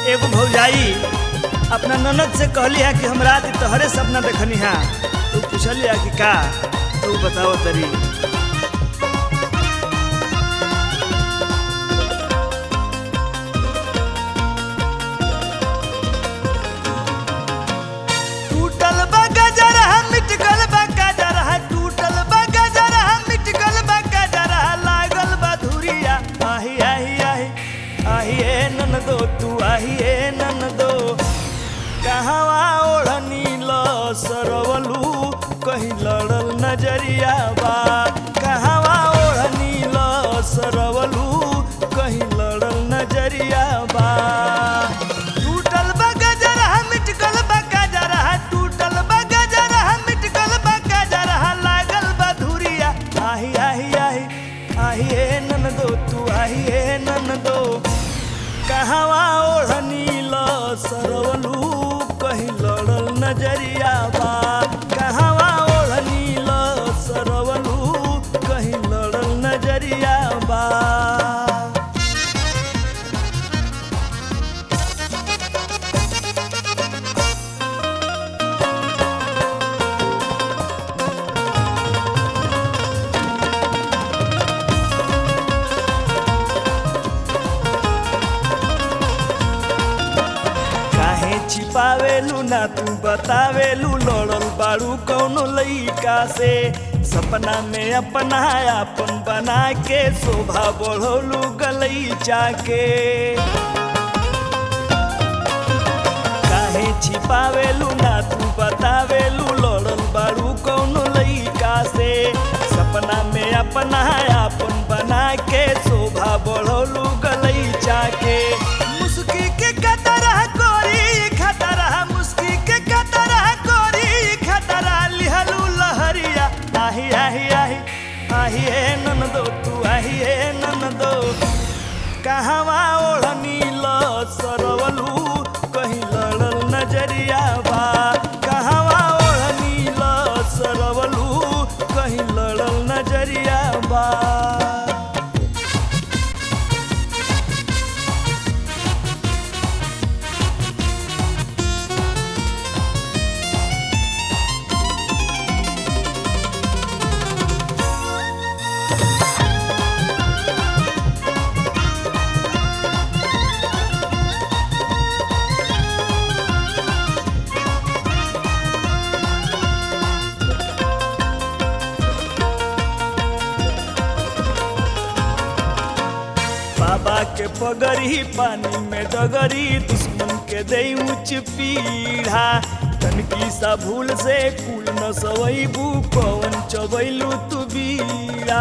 एगो भौजाई अपना ननद से कहली है कि हम रात तोहरे सपना देखनी है तू पूछली है कि का तू बताओ तरी टूटल बा गजर है मिट गल बा गजर है टूटल बा गजर है मिट गल बा गजर है लागल बा धुरिया आही आही आही आही ए ननदो तू आही ए ननदो कहवा ओढ़नी ल सरवलू कहीं लड़ल नजरिया बा कहवा ओढ़नी ल सरवलू कहीं लड़ल नजरिया बा टूटल बा गजर है मिट गल बा गजर है टूटल बा गजर है मिट गल बा गजर है लागल बा धुरिया आही आही आही आही ए ननदो तू आही ए ननदो कहवा ओढ़नी ल सरवलू कहीं लड़ल नजरिया बा कहवा ओढ़नी ल सरवलू कहीं लड़ल नजरिया बा काहे छिपावेलू ना तू बतावेलू लड़ल बाड़ू कौनो लइका से सपना में अपना अपन बना के शोभा बढ़ोलू गलैचा के काहे छिपावेलू ना तू बतावेलू लड़ल बाड़ू कौनो लइका से सपना में अपना अपन बना के शोभा बढ़ोलू गलैचा के मुस्की के कतरा कोरी खतरा मुस्की के कतरा कोरी खतरा लिहलू लहरिया आही आही आही आही ए ननदो तू आही ए ननदो कहवा ओढ़नी ल सरवलू कहीं लड़ल नजरिया बा कहवा ओढ़नी ल सरवलू कहीं लड़ल नजरिया बा बाबा के पगड़ी पानी में डगरी दुश्मन के दे ऊंच पीढ़ा तनकी सा भूल से कुल न सवैबू पवन चबैलू तू बीड़ा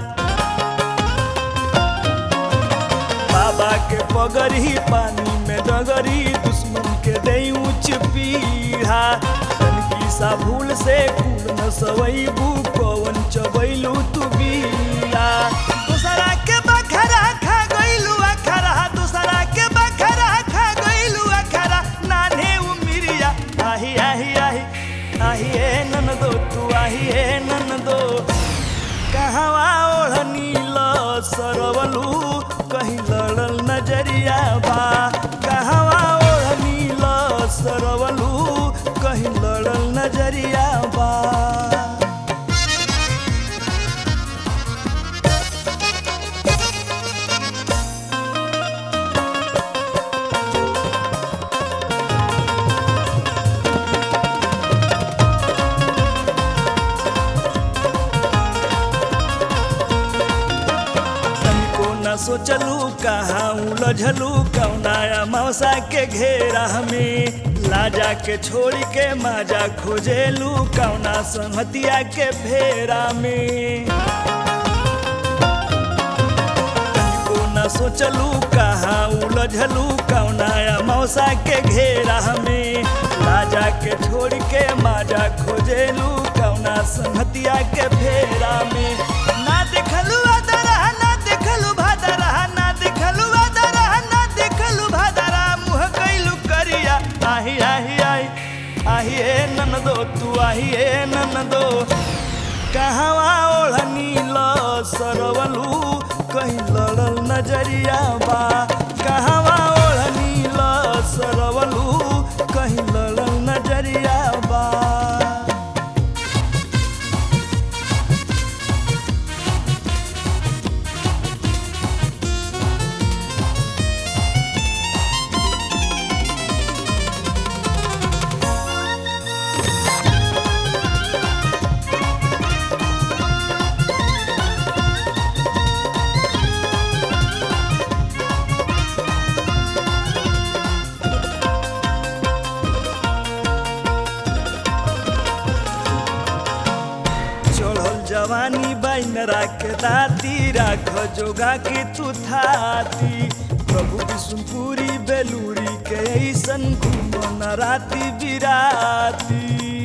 बाबा के पगड़ी पानी में डगरी दुश्मन के दे ऊंच पीढ़ा तनकी सा भूल से कुल न सवैबू पवन चबैलू तू बीड़ा दूसरा के बखरा खा गइलू अखरा दूसरा के बखरा खा गइलू अखरा नाने उमिरिया आही आही आही आही ए ननदो तू आही ए ननदो कहवा ओढ़नी ल सरवलू कहीं लड़ल नजरिया बा कहवा ओढ़नी ल सरवलू कहीं लड़ल नजरिया बा तनिको न सोचलू कहाँ उलझलू कौनाया मौसा के घेरा में लाजा के छोड़ी के माजा खोजेलू कौना संहतिया के फेरा में तनिको न सोचलू कहाँ उलझलू कौनाया मौसा के घेरा में लाजा के छोड़ के माजा खोजेलू कौना संहतिया के फेरा में ना देखलू अदरा ना देखलू भादरा ना देखलू अदरा ना देखलू भादरा मुँह कैलू करिया आही आही आही आही ए ननदो तू आही ए ननदो कहवा ओढ़नी ल सरवलू कहीं लड़ल नजरिया बा कहवा ओढ़नी ल जवानी बाइन राख दाती राख जोगा के तू थाती प्रभु विष्णुपुरी बेलूरी के ऐसन घूमन राती बिराती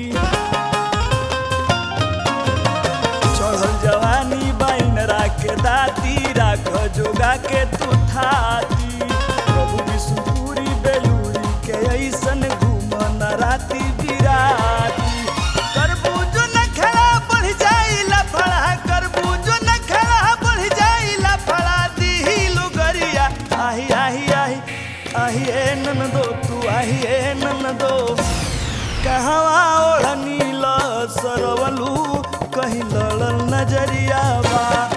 चढ़ल जवानी बाइन राख दाती राख जोगा के तू थाती प्रभु विष्णुपुरी बेलूरी के ऐसन घूमन राती बिराती करबू जो न खड़ा बढ़ जाई लफड़ा करबू जो न खड़ा बढ़ जाई लफड़ा दी लुगरिया आही आही आही आही ए ननदो तू आही ए ननदो कहवा ओढ़नी ल सरवलू कहीं लड़ल नजरिया बा